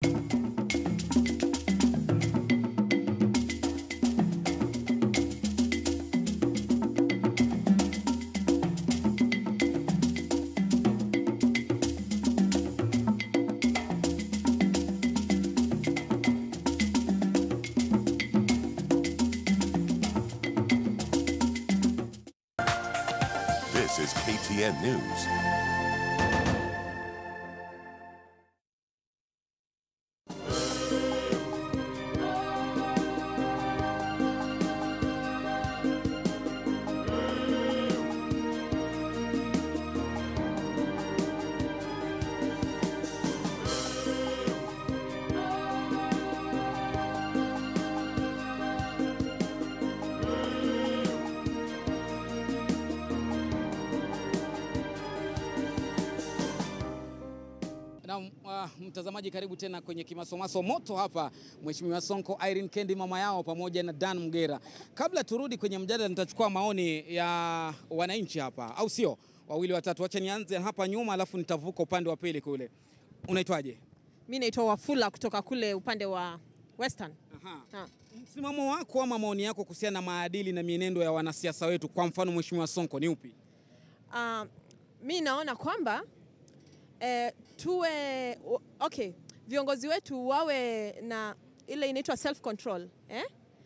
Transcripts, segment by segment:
This is KTN News. Na uh, mtazamaji, karibu tena kwenye kimasomaso moto hapa, Mheshimiwa Sonko, Irene Kendi mama yao pamoja na Dan Mgera. Kabla turudi kwenye mjadala, nitachukua maoni ya wananchi hapa, au sio? Wawili watatu, wacha nianze hapa nyuma, alafu nitavuka upande wa pili kule. Unaitwaje? Mi naitwa Wafula kutoka kule upande wa Western. Aha. Ha. Msimamo wako ama maoni yako kuhusiana na maadili na mienendo ya wanasiasa wetu, kwa mfano Mheshimiwa Sonko, ni upi? Uh, mi naona kwamba eh, tuwe o- okay, viongozi wetu wawe na ile inaitwa self control eh?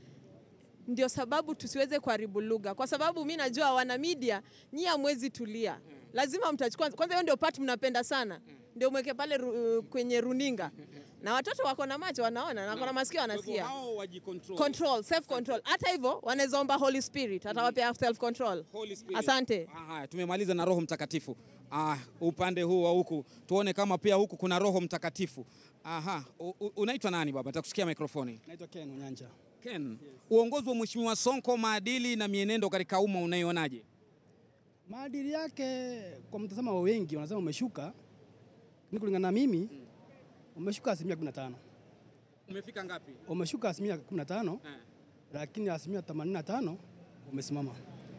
Ndio sababu tusiweze kuharibu lugha, kwa sababu mi najua wana media nyie hamwezi tulia, lazima mtachukua kwanza. Hiyo ndio part mnapenda sana, ndio mweke pale ru, kwenye runinga, na watoto wako na macho wanaona na wako na masikio Kwa hivyo wanasikia hao wajicontrol. control self control. Hata hivyo wanaweza omba Holy Spirit atawapea self control. Holy Spirit. Asante. Ah, Haya, tumemaliza na Roho Mtakatifu. Ah, upande huu wa huku tuone kama pia huku kuna Roho Mtakatifu. Aha, u- u- unaitwa nani baba? Nitakusikia mikrofoni. Naitwa Ken Unyanja. Ken, uongozi wa Mheshimiwa Sonko, maadili na mienendo katika umma unaionaje? Maadili yake kwa mtazamo wa wengi wanasema umeshuka, ni kulingana na mimi umeshuka asilimia 15. Umefika ngapi? Umeshuka asilimia 15, Eh. lakini asilimia 85 umesimama.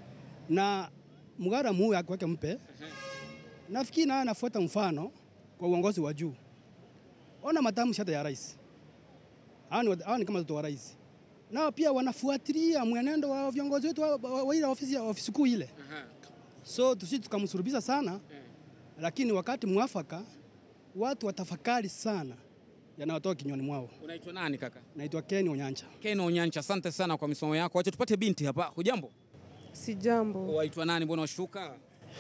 Na mgara muu yake wake mpe, nafikiri naye anafuata mfano kwa uongozi wa juu. Ona matamshi hata ya rais, hawa ni wa- hawa ni kama watoto wa rais, nao pia wanafuatilia mwenendo wa viongozi wetu wa, wa, wa ile ofisi, ofisi kuu ile Aha. so tusi tukamsurubisha sana Eh. lakini wakati mwafaka watu watafakari sana yanayotoka kinywani mwao. Unaitwa nani kaka? Naitwa Ken Onyancha. Ken Onyancha, asante sana kwa misomo yako. Wacha tupate binti hapa. Hujambo? Si jambo, Waitwa nani? Mbona washuka?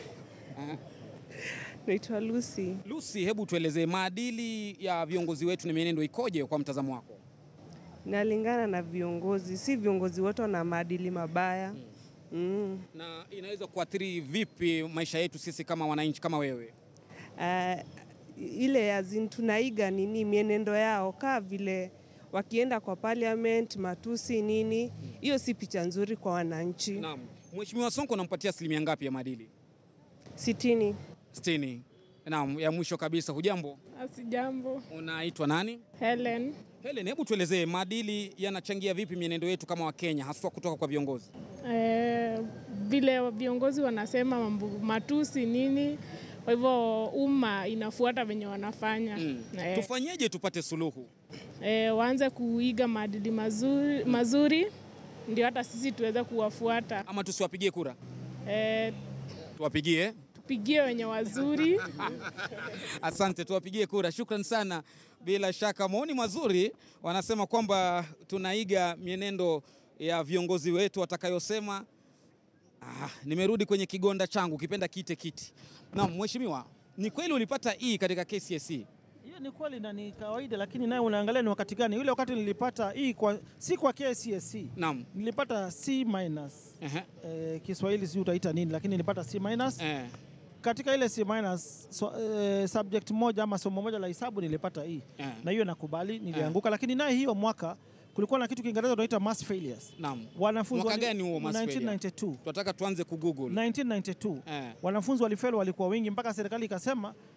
naitwa Lucy. Lucy, hebu tuelezee maadili ya viongozi wetu na mienendo ikoje kwa mtazamo wako? Nalingana na viongozi, si viongozi wote wana maadili mabaya mm. na inaweza kuathiri vipi maisha yetu sisi kama wananchi kama wewe? Uh, ile azin tunaiga nini mienendo yao, kaa vile wakienda kwa parliament, matusi nini, hiyo si picha nzuri kwa wananchi. Naam. Mheshimiwa Sonko unampatia asilimia ngapi ya maadili? Sitini. 60. Naam, ya mwisho kabisa, hujambo? Asijambo. Unaitwa nani? Helen. Helen, hebu tuelezee maadili yanachangia vipi mienendo yetu kama Wakenya haswa kutoka kwa viongozi? Eh, vile viongozi wanasema mambo matusi nini, kwa hivyo umma inafuata venye wanafanya Mm. eh, Tufanyeje tupate suluhu? eh, waanze kuiga maadili mazuri, mazuri ndio hata sisi tuweze kuwafuata Ama tusiwapigie kura? eh, Tuwapigie. tupigie wenye wazuri Asante, tuwapigie kura. Shukran sana. Bila shaka maoni mazuri, wanasema kwamba tunaiga mienendo ya viongozi wetu watakayosema. Ah, nimerudi kwenye kigonda changu, kipenda kite kiti. Naam, mheshimiwa, ni kweli ulipata E katika KCSE? Hiyo ni kweli na ni kawaida, lakini naye unaangalia ni wakati gani. Ule wakati nilipata hii kwa, si kwa KCSE Naam. nilipata C minus. Ehe. Eh, Kiswahili si utaita nini, lakini nilipata C minus. Eh. Katika ile C minus so, eh, subject moja ama somo moja la hisabu nilipata E Eh. na hiyo nakubali, nilianguka, lakini naye hiyo mwaka kulikuwa na kitu Kiingereza tunaita mass failures. Naam. Wanafunzi Mwaka wali- gani huo mass failure? 1992. Tunataka tuanze kugoogle. 1992 Eh. wanafunzi walifeli walikuwa wengi mpaka serikali ikasema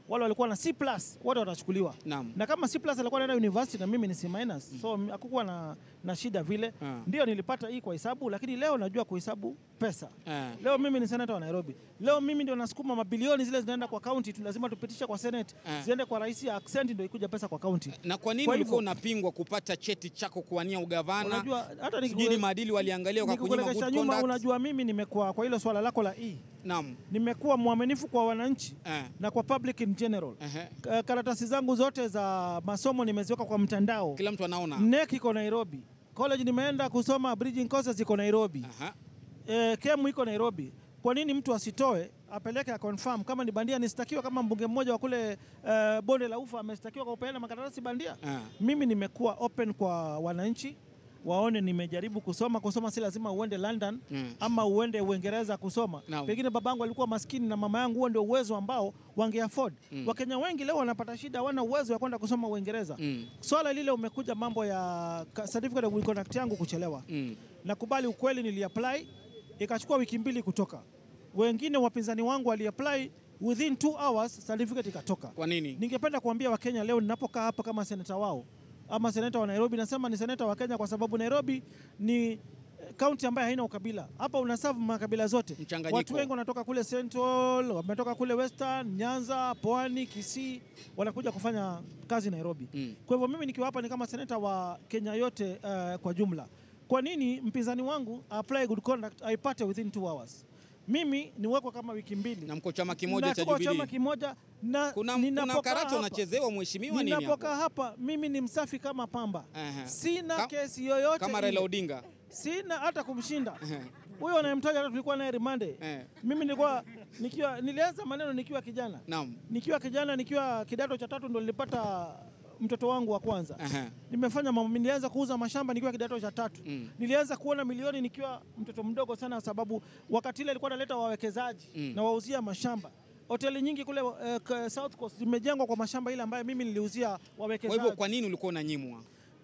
wale walikuwa na C plus wote watachukuliwa Naam. na kama C plus alikuwa anaenda university na mimi ni C minus so m- hakukuwa na, na shida vile Ah. ndio nilipata hii kwa hesabu lakini leo najua kuhesabu pesa Ah. leo mimi ni senata wa Nairobi leo mimi ndio nasukuma mabilioni zile zinaenda kwa county tu lazima tupitishe kwa senate Ah. ziende kwa rais ya accent ndio ikuja pesa kwa county Na kwa nini Kwa ulikuwa hivyo- unapingwa kupata cheti chako kuwania ugavana? Unajua, hata nikikule- Sijui ni maadili waliangalia kwa kunyima nikikuelekesha good nyuma conduct. unajua mimi nimekuwa kwa hilo swala lako la e Naam. nimekuwa mwaminifu kwa wananchi Eh. na kwa public in general Ehe. Ka- karatasi zangu zote za masomo nimeziweka kwa mtandao Kila mtu anaona. NEC iko Nairobi college nimeenda kusoma bridging courses iko Nairobi Aha. eh, KEMU iko Nairobi. Kwa nini mtu asitoe apeleke a confirm kama ni bandia? Nistakiwa kama mbunge mmoja wa kule eh, bonde la ufa amestakiwa kwa kupeana makaratasi bandia. Ah. Mimi nimekuwa open kwa wananchi waone nimejaribu kusoma. Kusoma si lazima uende London Mm. ama uende Uingereza kusoma. Naam. Pengine babangu alikuwa maskini na mama yangu, huo ndio uwezo ambao wange afford. Mm. Wakenya wengi leo wanapata shida, hawana uwezo wa kwenda kusoma Uingereza. Mm. Swala lile umekuja mambo ya ka- certificate of good conduct yangu kuchelewa Mm. nakubali ukweli, niliapply ikachukua wiki mbili kutoka. Wengine wapinzani wangu waliapply within two hours certificate ikatoka. Kwa nini? Ningependa kuambia Wakenya leo ninapokaa hapa kama seneta wao ama seneta wa Nairobi, nasema ni seneta wa Kenya kwa sababu Nairobi ni kaunti ambayo haina ukabila. Hapa unaserve makabila zote. Mchanganyiko. Watu wengi wanatoka kule Central, wametoka kule Western, Nyanza, Pwani, Kisii, wanakuja kufanya kazi Nairobi. Mm. Kwa hivyo mimi nikiwa hapa ni kama seneta wa Kenya yote uh, kwa jumla. Kwa nini mpinzani wangu apply good conduct aipate within two hours? Mimi niwekwa kama wiki mbili Na mko chama kimoja na cha tuko chama Jubilee. kimoja na Kuna, kuna ninapokaa karata hapa- unachezewa mheshimiwa nini hapo? Ninapokaa hapa mimi ni msafi kama pamba. Aha. Sina Ka- kesi yoyote Kama ile. Raila Odinga. Sina hata kumshinda. Ehe. Huyo anayemtaja hata tulikuwa naye rimande. Eh. Mimi nilikuwa nikiwa nilianza maneno nikiwa kijana. Naam. Nikiwa kijana nikiwa kidato cha tatu ndo nilipata mtoto wangu wa kwanza. Aha. Nimefanya mambo, nilianza kuuza mashamba nikiwa kidato cha tatu. Mm. Nilianza kuona milioni nikiwa mtoto mdogo sana, sababu wakati ile alikuwa analeta wawekezaji Mm. na wauzia mashamba. Hoteli nyingi kule eh, k- South Coast zimejengwa kwa mashamba ile ambayo mimi niliuzia Kwa wawekezaji. hivyo kwa nini ulikuwa unanyimwa?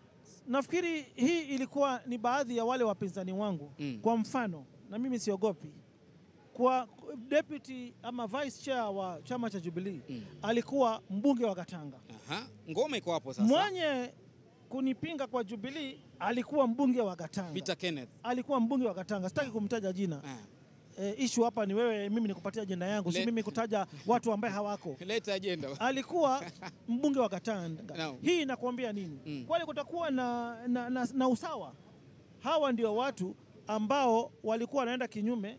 Nafikiri hii ilikuwa ni baadhi ya wale wapinzani wangu Mm. kwa mfano, na mimi siogopi kwa deputy ama vice chair wa chama cha Jubilee Mm. alikuwa mbunge wa Katanga. Aha. Ngoma iko hapo sasa. Mwenye kunipinga kwa Jubilee alikuwa mbunge wa Katanga. Peter Kenneth. Alikuwa mbunge wa Katanga, sitaki kumtaja jina. Ah. E, ishu hapa ni wewe, mimi nikupatia ajenda yangu, si Le- mimi kutaja watu ambaye hawako. Leta agenda. Alikuwa mbunge wa Katanga. Naam. Hii inakuambia nini? Mm. Kwani kutakuwa na, na, na, na usawa? Hawa ndio watu ambao walikuwa wanaenda kinyume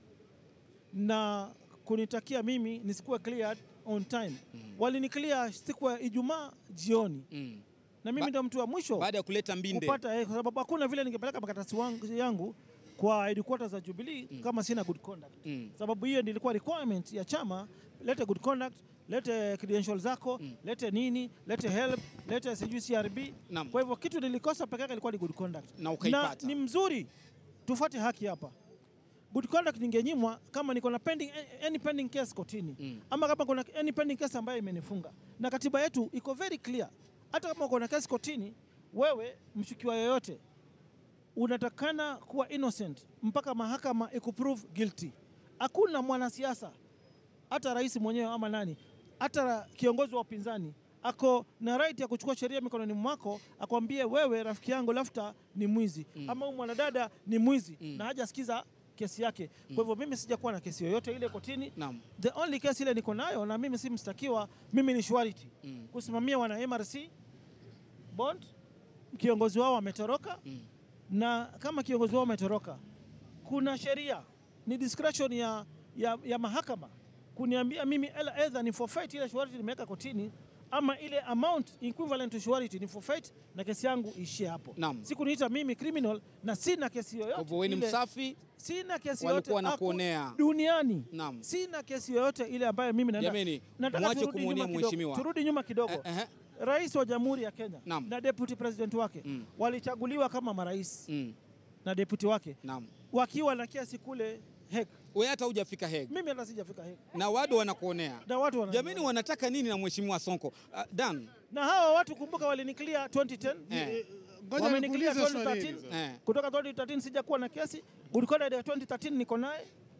na kunitakia mimi nisikuwe cleared on time. Waliniclear siku ya Ijumaa jioni, Mm. na mimi Ba- ndio mtu wa mwisho Baada ya kuleta mbinde. kupata eh, kwa sababu hakuna vile ningepeleka makaratasi wangu yangu kwa headquarters za Jubilee kama sina good conduct. Mm. Sababu hiyo ndio ilikuwa requirement ya chama, lete good conduct, lete credentials zako, lete nini, lete help, lete sijui CRB. Naam. Kwa hivyo kitu nilikosa peke yake ilikuwa ni good conduct. Na ukaipata. ni mzuri tufuate haki hapa. Good conduct ningenyimwa kama niko na pending any pending case kotini Mm. ama kama kuna any pending case ambayo imenifunga, na katiba yetu iko very clear. Hata kama uko na kesi kotini, wewe mshukiwa yoyote unatakana kuwa innocent mpaka mahakama ikuprove guilty. Hakuna mwanasiasa hata rais mwenyewe ama nani, hata kiongozi wa upinzani ako na right ya kuchukua sheria mikononi mwako akwambie wewe rafiki yangu Lafta ni mwizi ama huyu mwanadada ni mwizi na hajasikiza kesi yake. Kwa hivyo mimi sijakuwa na kesi yoyote ile kotini. Naam. The only case ile niko nayo na mimi si mstakiwa, mimi ni surety Mm. kusimamia wana MRC bond, kiongozi wao ametoroka Mm. na kama kiongozi wao ametoroka, kuna sheria, ni discretion ya, ya, ya mahakama kuniambia mimi ela- either ni forfeit ile surety nimeweka kotini ama ile amount equivalent to surety ni forfeit na kesi yangu ishie hapo. Naam. Sikuniita mimi criminal na sina kesi yoyote. Kwa hivyo wewe ni ile- msafi. Sina kesi Walikuwa yoyote wanakuonea. aku- duniani. Naam. Sina kesi yoyote ile ambayo mimi naenda. Jameni, Nataka mwache turudi kumwonea nyuma kidogo- mheshimiwa. Turudi nyuma kidogo. Eh, eh. Rais wa Jamhuri ya Kenya Naam. na deputy president wake Mm. walichaguliwa kama marais Mm. na deputy wake Naam. wakiwa na kesi kule Hague. Wewe hata hujafika Hague. Mimi hata sijafika Hague. Na wado wanakuonea. Na watu wana Jameni wanataka nini na mheshimiwa Sonko? Uh, Dan. na hawa watu kumbuka waliniclear 2010 Eh. Ngoja wameniclear nikuulize swali 2013 hili sasa. Eh. kutoka 2013 sijakuwa na kesi good conduct ya 2013 niko naye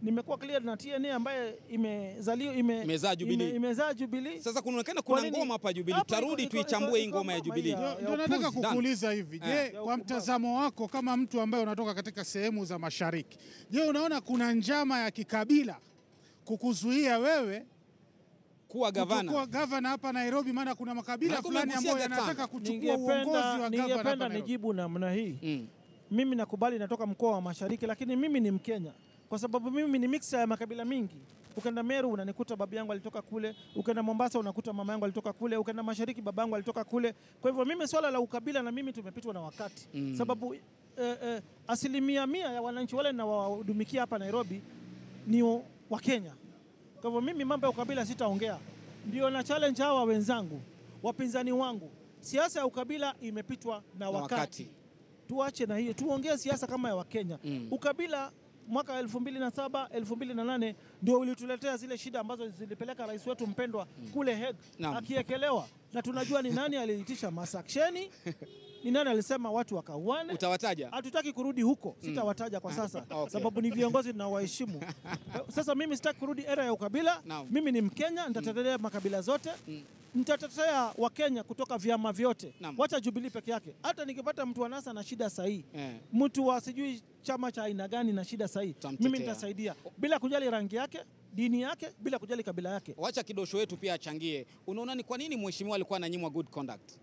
nimekuwa clear na TNA ambaye imezaliwa ime, Imezaa Jubilee. ime- imezaa Jubilee. Sasa kunaonekana Kwa kuna nini? ngoma hapa Jubilee. Hapa Tutarudi iko- iko- tuichambue hii iko ngoma ya ngoma Jubilee. ya- Ndio nataka upuzi. kukuuliza hivi, je, Ya kwa upumbavu. mtazamo wako kama mtu ambaye unatoka katika sehemu za mashariki, je, unaona kuna njama ya kikabila kukuzuia wewe Kuwa gavana. kuwa gavana hapa Nairobi? Maana kuna makabila Na fulani kumegusia ambayo Gatanga. yanataka kuchukua uongozi Ningependa wa gavana hapa ningependa Nairobi. nijibu namna hii. Mm. Mimi nakubali natoka mkoa wa Mashariki, lakini mimi ni Mkenya kwa sababu mimi ni mixer ya makabila mingi. Ukenda Meru unanikuta babu yangu alitoka kule, ukenda Mombasa unakuta mama yangu alitoka kule, ukenda Mashariki baba yangu alitoka kule. Kwa hivyo mimi swala la ukabila na mimi tumepitwa na wakati Mm. sababu eh, eh, asilimia mia ya wananchi wale nawahudumikia hapa Nairobi ni wa Kenya. Kwa hivyo mimi mambo ya ukabila sitaongea, ndio na challenge hawa wenzangu, wapinzani wangu. Siasa ya ukabila imepitwa na, Na wakati. wakati. Tuache na hiyo, tuongee siasa kama ya Wakenya. Mm. Ukabila mwaka 2007 2008 ndio ulituletea zile shida ambazo zilipeleka rais wetu mpendwa kule Hague Naam. akiekelewa, na tunajua ni nani aliitisha masaksheni, ni nani alisema watu wakauane. Utawataja? Hatutaki kurudi huko, sitawataja kwa sasa Okay. sababu ni viongozi na waheshimu. Sasa mimi sitaki kurudi era ya ukabila. Naam. Mimi ni Mkenya, nitatetea makabila zote nitatetea Wakenya kutoka vyama vyote, Naam. wacha Jubilee peke yake. Hata nikipata mtu wa NASA na shida sahihi, Eh. mtu wa sijui chama cha aina gani na shida sahihi, Tutamtetea. mimi nitasaidia bila kujali rangi yake, dini yake, bila kujali kabila yake. Wacha kidosho wetu pia achangie. Unaona ni kwa nini mheshimiwa alikuwa ananyimwa good conduct?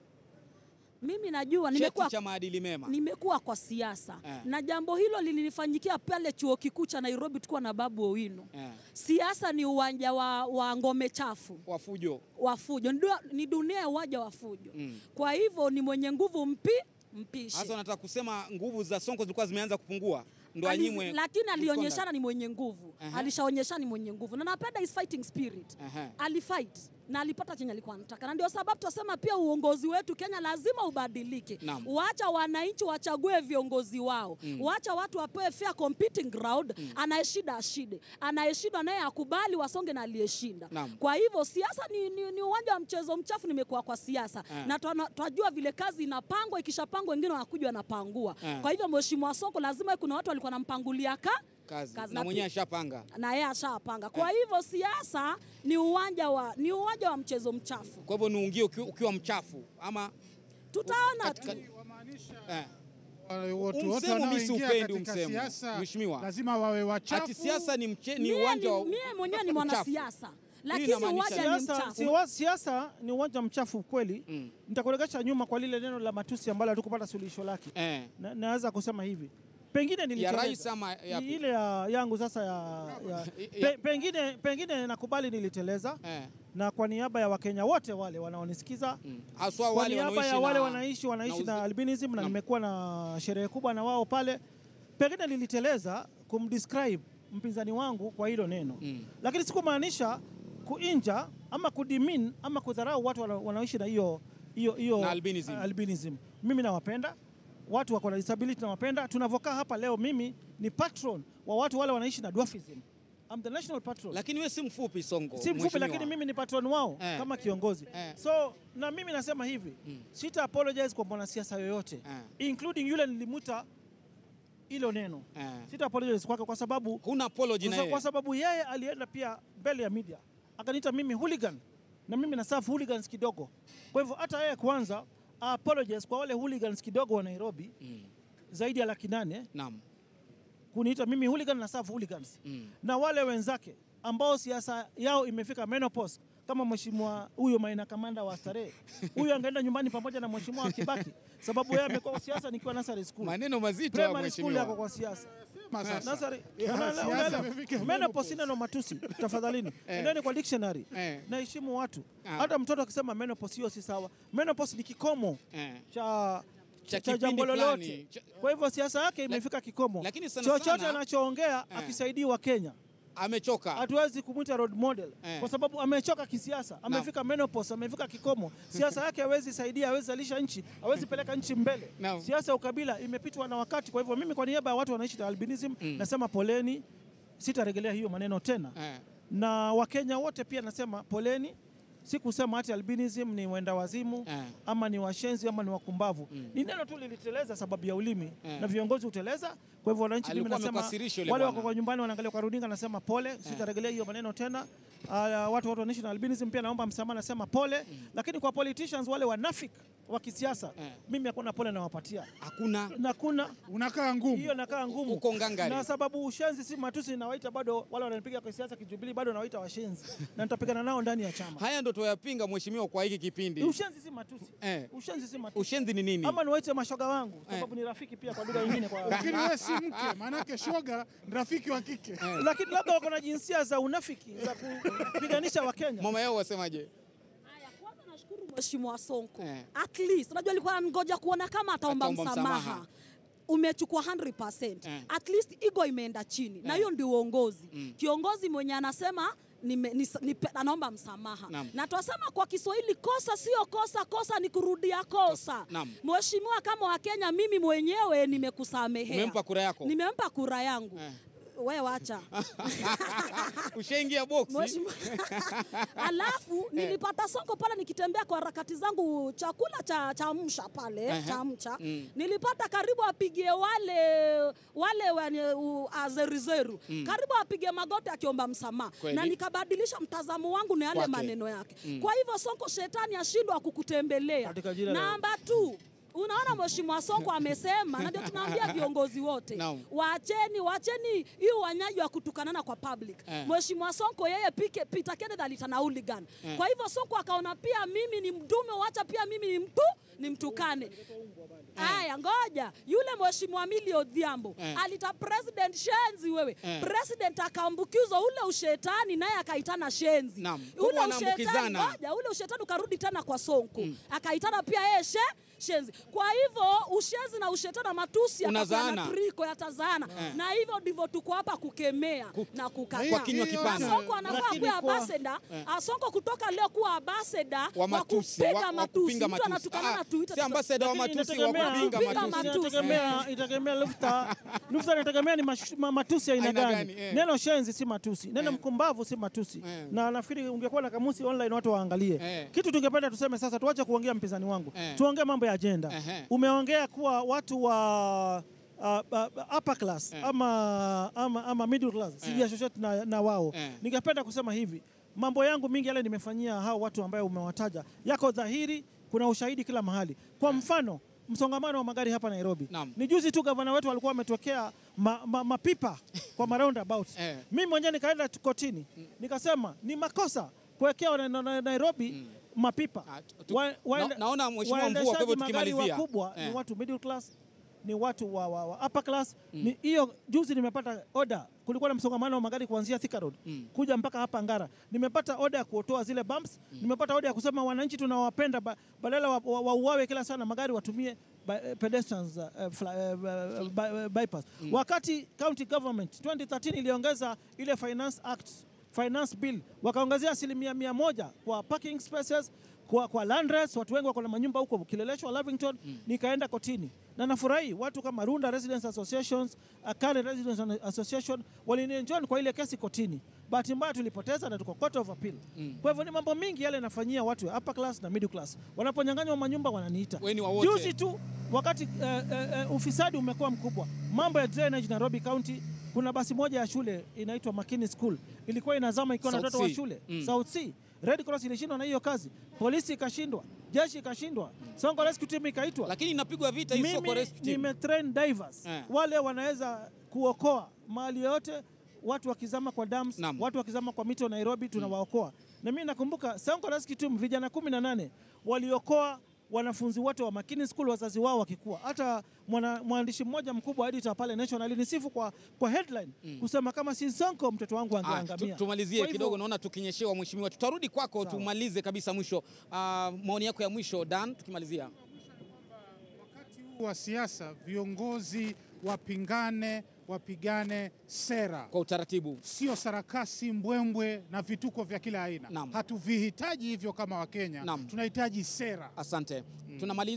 Mimi najua Cheti nimekuwa cha maadili mema. nimekuwa kwa siasa Eh. na jambo hilo lilinifanyikia pale chuo kikuu cha Nairobi, tukiwa na Babu Owino. Eh. Siasa ni uwanja wa, wa ngome chafu Wafujo. wa fujo, Ndu- ni dunia ya uwanja wa fujo. Mm. Kwa hivyo ni mwenye nguvu mpi mpishe. Hasa unataka kusema nguvu za Sonko zilikuwa zimeanza kupungua ndo Aliz- anyimwe. lakini good alionyeshana conduct. ni mwenye nguvu Aha. alishaonyeshana ni mwenye nguvu na napenda his fighting spirit Aha. alifight na alipata chenye alikuwa anataka, na ndio sababu tunasema pia uongozi wetu Kenya lazima ubadilike. Naam. Waacha wananchi wachague viongozi wao, waacha watu wapewe fair competing ground. Anayeshinda ashinde, anayeshindwa naye akubali, wasonge na aliyeshinda. Naam. Kwa hivyo siasa ni, ni, ni uwanja wa mchezo mchafu. Nimekuwa kwa siasa Eh. na tuna- twajua vile kazi inapangwa, ikishapangwa wengine wanakuja wanapangua. Eh. Kwa hivyo mheshimiwa Sonko lazima kuna watu walikuwa nampangulia ka kazi, kazi na na mwenyewe pi- ashapanga. na yeye ashapanga. Kwa hivyo siasa ni uwanja wa ni uwanja wa mchezo mchafu. Kwa hivyo niungie ukiwa, ukiwa mchafu ama Tutaona tu. katika, eh, Watu wote Umsemo mimi wanaoingia siupendi katika umsemo, siasa mheshimiwa. lazima wawe wachafu. ati siasa ni, mche, ni Mie uwanja ni- wa mie mwenyewe ni uchafu. mwanasiasa, lakini inamaanisha uwanja ni Siasa, mchafu. siwa- siasa ni uwanja mchafu kweli. Mm. Nitakuregesha nyuma kwa lile neno la matusi ambalo hatukupata suluhisho lake. Eh, Na, naweza kusema hivi pengine ya niliteleza. rais ama ya I- ile ya, yangu sasa ya, ya, Ya- pe, pengine, pengine nakubali niliteleza eh, na kwa niaba ya Wakenya wote wale wanaonisikiza mm. Haswa kwa wale niaba wanaoishi ya wale na- wanaishi wanaishi na na uzi- albinism na Naam. nimekuwa na sherehe kubwa na wao pale, pengine niliteleza kumdescribe mpinzani wangu kwa hilo neno Mm. lakini sikumaanisha kuinja ama kudimin ama kudharau watu wana- wanaoishi na hiyo hiyo hiyo Na albinism. uh, albinism. Mimi nawapenda watu wako na disability, nawapenda. Tunavyokaa hapa leo, mimi ni patron wa watu wale wanaishi na dwarfism. I'm the national patron Lakini wewe si mfupi Sonko. si mfupi mheshimiwa. lakini mimi ni patron wao Eh. kama kiongozi Eh. so na mimi nasema hivi sita apologize kwa mwanasiasa yoyote Eh. including yule nilimuta hilo neno Eh. sita apologize kwake kwa sababu Huna apology na kwa, yeye. kwa sababu yeye alienda pia mbele ya media akaniita mimi hooligan na mimi na serve hooligans kidogo kwa hivyo hata yeye kwanza apologize kwa wale hooligans kidogo wa Nairobi Mm. zaidi ya laki nane Naam. kuniita mimi hooligan na serve hooligans Mm. na wale wenzake ambao siasa yao imefika menopause kama mheshimiwa huyo Maina Kamanda wa Starehe, huyo angeenda nyumbani pamoja na mheshimiwa Kibaki, sababu yeye amekuwa kwa siasa nikiwa nursery school, Maneno mazito ya primary school yako mheshimiwa. kwa siasa Sema sasa. Nursery- Ya, unaelewa- siasa unaelewa? imefika menopause ina no matusi, tafadhalini endeni kwa dictionary. Eh. Naheshimu watu, Ah. hata mtoto akisema menopause hiyo si sawa. Menopause ni kikomo Eh. cha Cha cha kipindi jambo fulani. lolote. Cha- Kwa hivyo siasa yake imefika kikomo. lakini sana Chochote sana- anachoongea Eh. akisaidiwa Kenya Amechoka. hatuwezi kumwita role model Eh. kwa sababu amechoka kisiasa, amefika menopause, amefika kikomo. Siasa yake hawezi saidia, hawezi zalisha nchi, hawezi peleka nchi mbele. Naam. Siasa ya ukabila imepitwa na wakati. Kwa hivyo mimi kwa niaba ya watu wanaishi na albinism nasema poleni, sitarejelea hiyo maneno tena Eh. na Wakenya wote pia nasema poleni, si kusema ati albinism ni wenda wazimu Eh. ama ni washenzi ama ni wakumbavu. Ni neno tu liliteleza sababu ya ulimi Eh. na viongozi huteleza. Kwa hivyo wananchi, mimi Alikuwa nasema amekasirisha yule wale bwana. wako kwa nyumbani wanaangalia kwa runinga, nasema pole, sitarejelea hiyo maneno tena. Uh, watu watu wanaishi na albinism pia naomba msamaha, nasema pole, lakini kwa politicians wale wanafik wa kisiasa Eh. mimi hakuna pole nawapatia Hakuna na kuna Unakaa ngumu. hiyo nakaa ngumu uko ngangari. na sababu ushenzi si matusi, nawaita bado wale wananipiga kwa siasa kijubili, bado nawaita washenzi na nitapigana nao ndani ya chama. Haya ndo tuyapinga mheshimiwa kwa hiki kipindi. Ushenzi si matusi, Eh. ushenzi si matusi. Ushenzi ni nini? Ama niwaite mashoga wangu sababu ni rafiki pia kwa lugha nyingine kwa Lakini wewe si mke, maanake shoga ni rafiki wa kike. lakini labda wako na jinsia za unafiki za kupiganisha Wakenya. Mama yao wasemaje? Haya, kwanza nashukuru Mheshimiwa Sonko. Eh. At least unajua alikuwa anangoja kuona kama ataomba Ataomba msamaha. msamaha. Umechukua 100%. Eh. At least ego imeenda chini. Na hiyo ndio uongozi. Kiongozi mwenye anasema nime, nis, nipe, anaomba msamaha Naam. na twasema kwa Kiswahili, kosa sio kosa, kosa ni kurudia kosa. Naam. Mheshimiwa, kama Wakenya, mimi mwenyewe nimekusamehea, Umempa kura yako? nimempa kura yangu Eh. we wacha Ushaingia boksi? Mheshimiwa. Alafu nilipata Sonko pale nikitembea kwa harakati zangu chakula cha chamsha pale Ehe. chamcha Mm. nilipata karibu apigie wale wale wenye u- azerizeru karibu apige magoti akiomba msamaha Kweli. na nikabadilisha mtazamo wangu na yale Kwake. maneno yake kwa hivyo Sonko shetani ashindwa kukutembelea Katika jina la- namba tu Unaona Mheshimiwa Sonko amesema, na ndio tunaambia viongozi wote Naam. waacheni, waacheni hiyo wanyaji wa kutukanana kwa public. Eh. Mheshimiwa Sonko yeye pike, Peter Kenneth alitana hooligan. Eh. Kwa hivyo Sonko akaona pia mimi ni mdume, wacha pia mimi ni mtu nimtukane. Haya, ngoja yule mheshimiwa Millie Odhiambo Eh. alita president shenzi wewe. Eh. President akaambukizwa ule ushetani naye akaitana shenzi. Naam. Ule Huwa ushetani wanaambukizana. ngoja, ule ushetani ukarudi tena kwa Sonko. Akaitana pia yeye she shenzi. Kwa hivyo ushenzi na ushetani na matusi Unazaana. yatakuwa na triko yatazaana. Eh. Na hivyo ndivyo tuko hapa kukemea Ku- na kukataa. kwa kinywa Hiyo- kipana. Sonko anafaa Lakini kuwa kwa- ambassador. Sonko kutoka leo kuwa ambassador Wa matusi, kupiga wa- wa matusi. kupinga Mtu matusi. anatukana Ah, na Twitter. si ambassador wa Lakini matusi wa inategemea- kupinga Kupinga matusi. matusi. Inategemea, itategemea lufta lufta inategemea ni mash- ma- matusi ya aina Aina gani. gani, eh. Neno shenzi si matusi, neno mkumbavu si matusi. Eh. Na nafikiri ungekuwa na kamusi online watu waangalie Eh. kitu. Tungependa tuseme sasa, tuache kuongea mpinzani wangu, Eh. tuongee mambo ya ajenda. Ehe. Umeongea kuwa watu wa uh, uh, upper class Eh. ama, ama, ama middle class sijiassociate na, na wao Eh. ningependa kusema hivi, mambo yangu mingi yale nimefanyia hao watu ambayo umewataja yako dhahiri, kuna ushahidi kila mahali. Kwa mfano msongamano wa magari hapa Nairobi, Naam. ni juzi tu gavana wetu alikuwa ametokea ma, ma, mapipa kwa maroundabout Eh. mimi mwenyewe nikaenda tu kotini nikasema ni makosa kuwekea na, na, na, Nairobi mapipa. Ah, tu- Wa- waende- na- naona mheshimiwa Mvua, kwa hivyo waendeshaji magari tukimalizia. wakubwa Eh. ni watu middle class ni watu wa, wa, wa upper class ni hiyo. Juzi nimepata oda, kulikuwa na msongamano wa magari kuanzia Thika Road kuja mpaka hapa Ngara. Nimepata oda ya kuotoa zile bumps. Nimepata oda ya kusema wananchi tunawapenda, ba, badala wa- wa- wauawe kila sana magari watumie by, eh, pedestrians uh, fly, uh, uh, by, uh, bypass. Wakati county government 2013 iliongeza ile finance act finance bill wakaongezea asilimia mia moja kwa parking spaces kwa, kwa land rates. Watu wengi wako na manyumba huko Kileleshwa, Lavington. Nikaenda kotini na nafurahi watu kama Runda Residents Associations, uh, Karen Residents Association walinienjoy kwa ile kesi kotini. Bahati mbaya tulipoteza na tuko court of appeal. Kwa hivyo ni mambo mingi yale nafanyia watu wa upper class na middle class. Wanaponyang'anywa manyumba wananiita. Wewe ni wa wote. Juzi tu wakati uh, uh, uh, ufisadi umekuwa mkubwa, mambo ya drainage Nairobi County, kuna basi moja ya shule inaitwa Makini School ilikuwa inazama ikiwa na South watoto wa Sea. shule Mm. South Sea. Red Cross ilishindwa na hiyo kazi, polisi ikashindwa, jeshi ikashindwa, Sonko Rescue Team ikaitwa. Lakini inapigwa vita hii soko Mimi rescue team. nimetrain divers Eh. wale wanaweza kuokoa mahali yote watu wakizama kwa dams, Naam. watu wakizama kwa mito Nairobi tunawaokoa. Na mimi nakumbuka Sonko Rescue Team vijana kumi na nane waliokoa wanafunzi wote wa Makini School wazazi wao wakikua. Hata mwana, mwandishi mmoja mkubwa editor pale National alinisifu kwa, kwa headline kusema kama si Sonko mtoto wangu Ah, tu- angeangamia. tumalizie Kwa hivyo- kidogo, naona tukinyeshewa mheshimiwa. Tutarudi kwako tumalize kabisa mwisho. Ah, maoni yako ya mwisho Dan, tukimalizia. Wakati huu wa siasa, viongozi wapingane, wapigane sera, Kwa utaratibu. sio sarakasi, mbwembwe na vituko vya kila aina. Naam. Hatuvihitaji hivyo kama Wakenya, Naam. tunahitaji sera. Asante. Tunamaliza. Mimi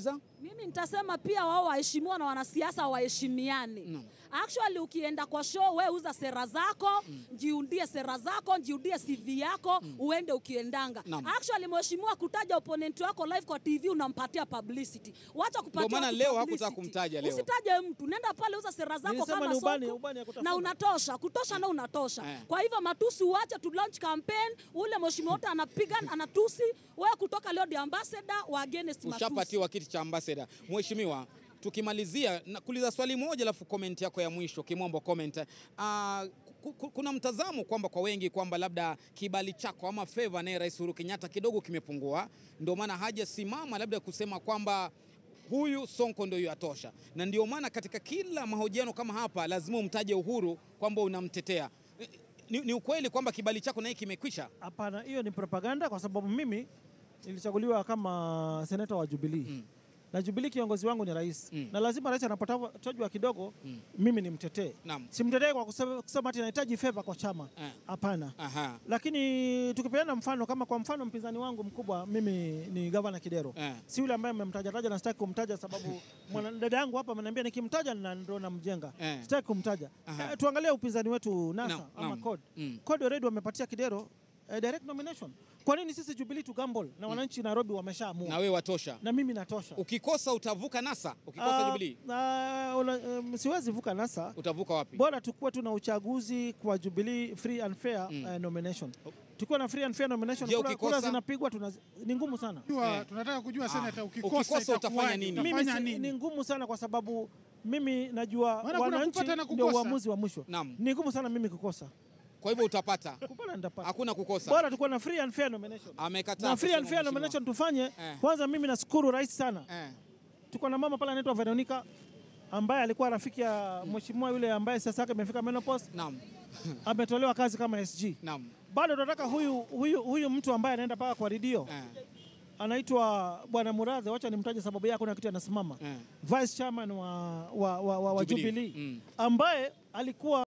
Mimi nitasema pia wao waheshimiwa na wanasiasa waheshimiane. Naam. Actually ukienda kwa show we uza sera zako, jiundie sera zako, jiundie CV yako, uende ukiendanga. Naam. Actually mheshimiwa kutaja opponent wako live kwa TV unampatia publicity. Wacha kupatia Ndio maana watu leo publicity. hakutaka kumtaja leo. Usitaje mtu, nenda pale uza sera zako Nilisema kama ni ubani- soko ubani ya kutafuna. na unatosha, kutosha na unatosha. Eh. Kwa hivyo matusi uache tu launch campaign, ule mheshimiwa wote anapiga anatusi, wewe kutoka leo the ambassador wa against matusi. Ushapatiwa kiti cha ambassador. Mheshimiwa, tukimalizia na kuuliza swali moja alafu comment yako ya mwisho kimombo comment. Uh, kuna mtazamo kwamba kwa wengi kwamba labda kibali chako ama favor naye Rais Uhuru Kenyatta kidogo kimepungua, ndio maana hajasimama labda kusema kwamba huyu Sonko ndio yatosha, na ndio maana katika kila mahojiano kama hapa lazima umtaje Uhuru kwamba unamtetea. Ni, ni ukweli kwamba kibali chako naye kimekwisha? Hapana, hiyo ni propaganda kwa sababu mimi nilichaguliwa kama seneta wa Jubilee Mm. na Jubilee kiongozi wangu ni rais Mm. na lazima rais anapotajwa kidogo Mm. mimi nimtetee. Naam. Simtetee kwa kusema, kusema ati nahitaji favor kwa chama, Eh. hapana. Aha. Lakini tukipeana mfano kama kwa mfano mpinzani wangu mkubwa mimi ni gavana Kidero Eh. si yule ambaye mmemtaja taja na sitaki kumtaja sababu mwana dada yangu hapa ameniambia nikimtaja na ndo namjenga. Eh. Sitaki kumtaja. Aha. Eh, tuangalie upinzani wetu NASA Naam, ama naam. CORD. Mm. CORD already wamepatia Kidero eh, direct nomination. Kwa nini sisi Jubilee tu gamble na wananchi Nairobi wameshaamua Na wewe watosha. na mimi natosha. Ukikosa utavuka NASA, ukikosa Ah, Jubilee ah, una- um, siwezi vuka NASA. utavuka wapi? Bora tukuwe tuna uchaguzi kwa Jubilee free and fair Mm. eh, nomination. Tukiwa na free and fair nomination, Je, kura, kura ukikosa? zinapigwa tuna, ni ngumu sana. Jua, Eh. tunataka kujua senata, ukikosa, ukikosa utafanya itakuwaje? nini? Mimi Utafanya si, nini? ni ngumu sana kwa sababu mimi najua Maana kuna wananchi kupata na ndio kukosa. uamuzi wa mwisho. Naam. Ni ngumu sana mimi kukosa. Kwa hivyo utapata, Kupata nitapata. hakuna kukosa. Bora tukuwe na free and fair nomination. Amekataa Na free and kusema fair mheshimiwa. nomination tufanye. Eh. Kwanza mimi nashukuru rais sana. Eh, Tuko na mama pale anaitwa Veronica ambaye alikuwa rafiki ya mheshimiwa yule ambaye sasa yake imefika menopause, naam, ametolewa kazi kama SG. naam. Bado tunataka huyu, huyu, huyu mtu ambaye anaenda mpaka kwa redio Eh, anaitwa Bwana Muradhe, wacha nimtaje sababu yake kuna kitu anasimama eh. vice chairman wa, wa, wa, wa, wa Jubilee. Jubilee Mm. ambaye alikuwa